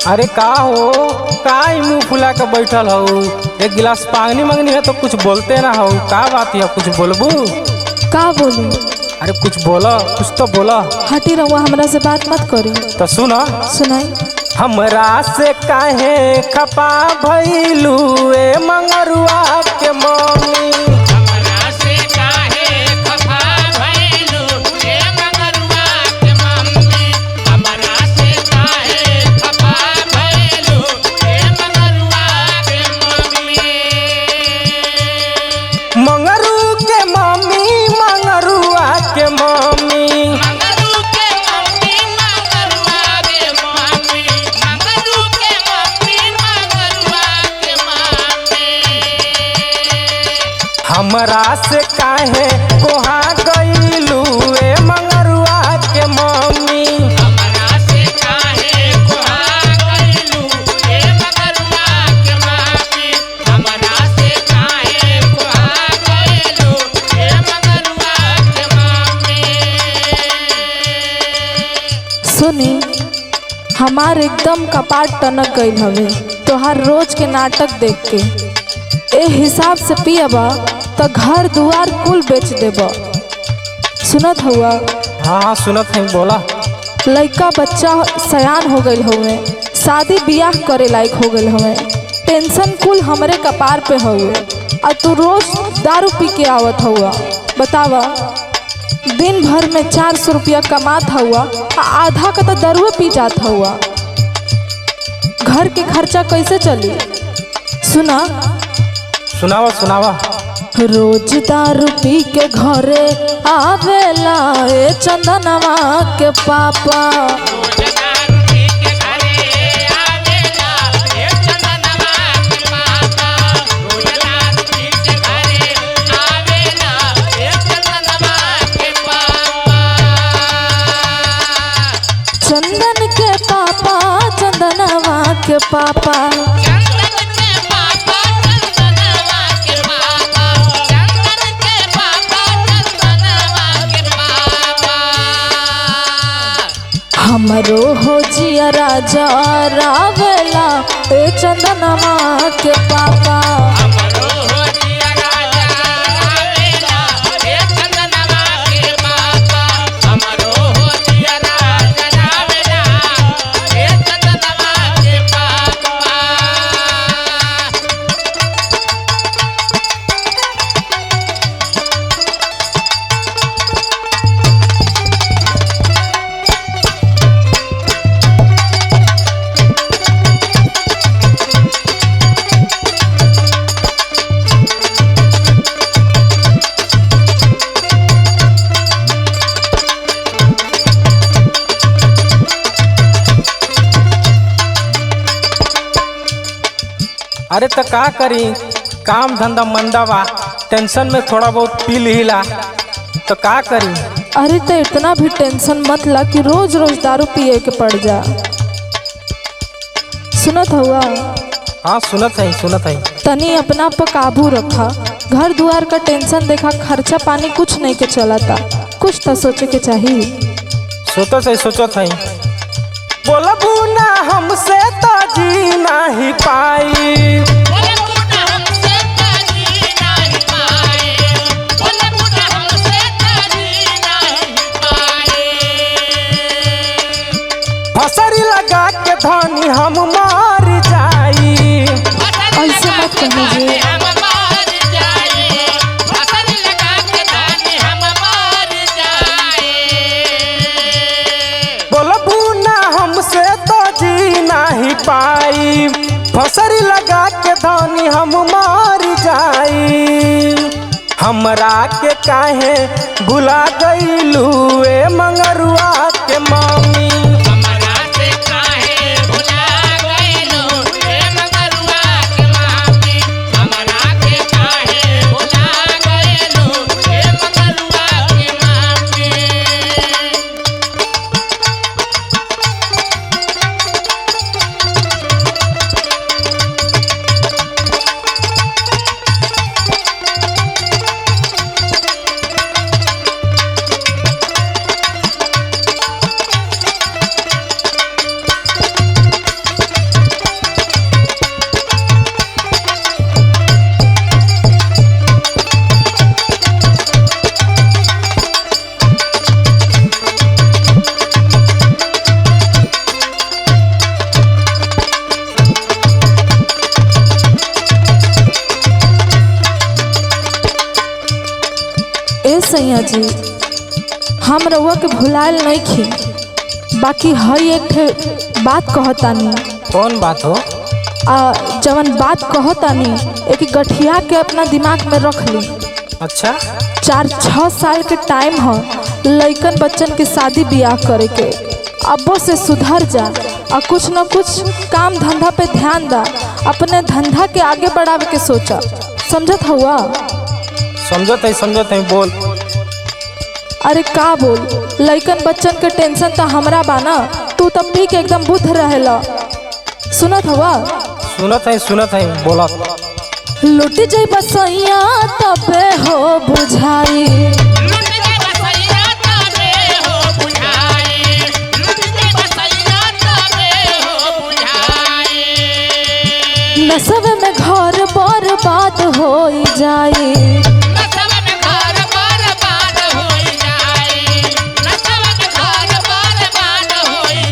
अरे का हो का ही मुंह फुला के बैठल हो एक गिलास पानी मंगनी है तो कुछ बोलते ना हो का बात है कुछ बोलबू का बोली अरे कुछ बोला कुछ तो बोला हटी रहुआ हमरा से बात मत करी तो सुना सुनाई हमरा से काहे खपा भइलू ए मंगरुआ के मम्मी हमरा से काहे खफा भइलू ए मंगरुआ के मम्मी हमरा से काहे खफा भइलू ए मंगरुआ के मम्मी मंगरू के मम्मी मंगरुआ के मम्मी मंगरू के मम्मी मंगरुआ के मम्मी मंगरू के मम्मी मंगरुआ के मम्मी हमरा से काहे कोहा गइलू ए मंगरुआ के मम्मी हमरा से काहे कोहा गइलू ए मंगरुआ के मम्मी हमरा से काहे कोहा गइलू ए मंगरुआ के मम्मी सुनी हमार एकदम कपाट टनक गईल हवे तोहार रोज के नाटक देख के ए हिसाब से पियबा तो घर दुआर कुल बेच देबा सुनत हुआ हाँ हाँ सुनत है बोला लइका बच्चा सयान हो गईल हुए शादी बियाह करे लायक हो गईल हुए टेंशन कुल हमरे कपार पे हुए और तू रोज दारू पी के आवत हुआ बतावा दिन भर में चार सौ रुपया कमात हुआ आ आधा का तो दारुए पी जात हुआ घर के खर्चा कैसे चली सुना सुनावा सुनावा रोज दारू पी के घरे आवेला ए चंदनवा के पापा दारू पी के घरे आवेला ए चंदनवा के पापा रोज दारू पी के घरे आवेला ए चंदनवा के पापा चंदन के पापा चंदनवा के पापा चंदन के पापा चंदनवा के पापा चंदन के पापा चंदनवा के पापा हमरो हो जिया राजा रावेला ए चंदनवा के पापा हमरो हो जिया राजा रावेला ए चंदनवा के पापा हमरो हो जिया राजा रावेला ए चंदनवा के पापा अरे तो का करी काम धंधा मंदा बा टेंशन में थोड़ा बहुत पी लीला तो का करी अरे तो इतना भी टेंशन मत ला कि रोज रोज दारू पिए के पड़ जा सुनत हुआ हाँ सुनत है सुनत है तनी अपना पर काबू रखा घर दुआर का टेंशन देखा खर्चा पानी कुछ नहीं के चलाता कुछ तो सोचे के चाहिए सोचत है सोचत है बोलबू ना हमसे तो जी नहीं पाई बोले बूढ़ा हमसे ताजी नहीं पाए बोले बूढ़ा हमसे ताजी नहीं पाए फसरी लगा के धनी हम मार जाई ऐसे मत कहिए। हम मार जाए फसल लगा के धान हम मार जाए बोलबू ना हमसे तो जी नहीं पाई फसरी लगा के धनी हम मार जाई हमरा के काहे भुला गईलू ए मंगरुआ के मम्मी हमरा से काहे भुला गइलो ए मगरुआ के मामी हमरा के काहे भुला गइलो ए मगरुआ के मामी सैया जी हम रउआ के भुलायल नहीं खी बाकी हई एक ठे बात कहतानी कौन बात हो आ जवन बात कहतानी एक गठिया के अपना दिमाग में रख ली अच्छा चार छः साल के टाइम ह लइकन बच्चन के शादी ब्याह करे के अब्बो से सुधर जा और कुछ न कुछ काम धंधा पे ध्यान दा अपने धंधा के आगे बढ़ावे के सोचा समझत हुआ समझत है समझत है बोल अरे का बोल लइकन बच्चन के टेंशन तो हमरा बाना तू तब पी के एकदम बुद्ध रहेला सुनत हवा सुनत है सुनत है बोलत लुट जाई बसैया तबे हो बुझाई लुट के बसैया तबे हो बुझाई लुट के बसैया तबे हो बुझाई नसब में घर बर्बाद हो जाई नसब में घर बर्बाद होई जाई नसब में घर बर्बाद होई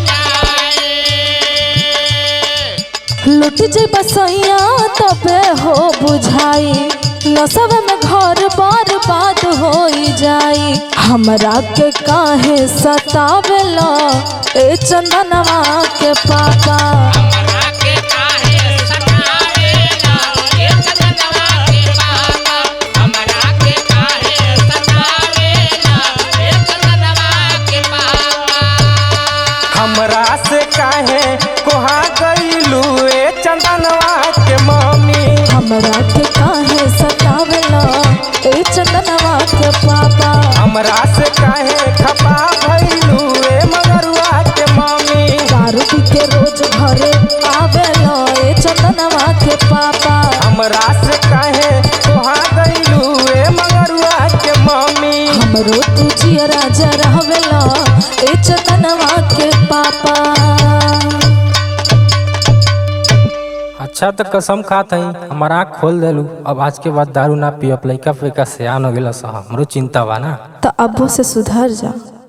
जाई लुट जाई बसैया तबे हो बुझाई नसब में घर बर्बाद हो जाई हमरा के काहे सतावेला ए चंदनवा के पापा हमरा के काहे सतावेला ए चंदनवा के पापा हमरा के काहे सतावेला ए चंदनवा के पापा हमरा से काहे कोहा गईलू ए चंदनवा के मम्मी हमरा के काहे सतावेला ए चंदनवा के पापा हमरा से काहे खपा भइलू ए मगरुआ के मम्मी दारू पी के रोज घरे आवेला ए चंदनवा के पापा हमरा से काहे कोहा गईलू ए मगरुआ के मम्मी हमरो तू जिया राजा रहवेला ए चंदनवा के पापा अच्छा तो कसम खात हई हमारा आँख खोल देलू अब आज के बाद दारू ना पियब लइका फैका सियान हो गेला सा हमरो चिंता बा ना तो अब्बो से सुधर जा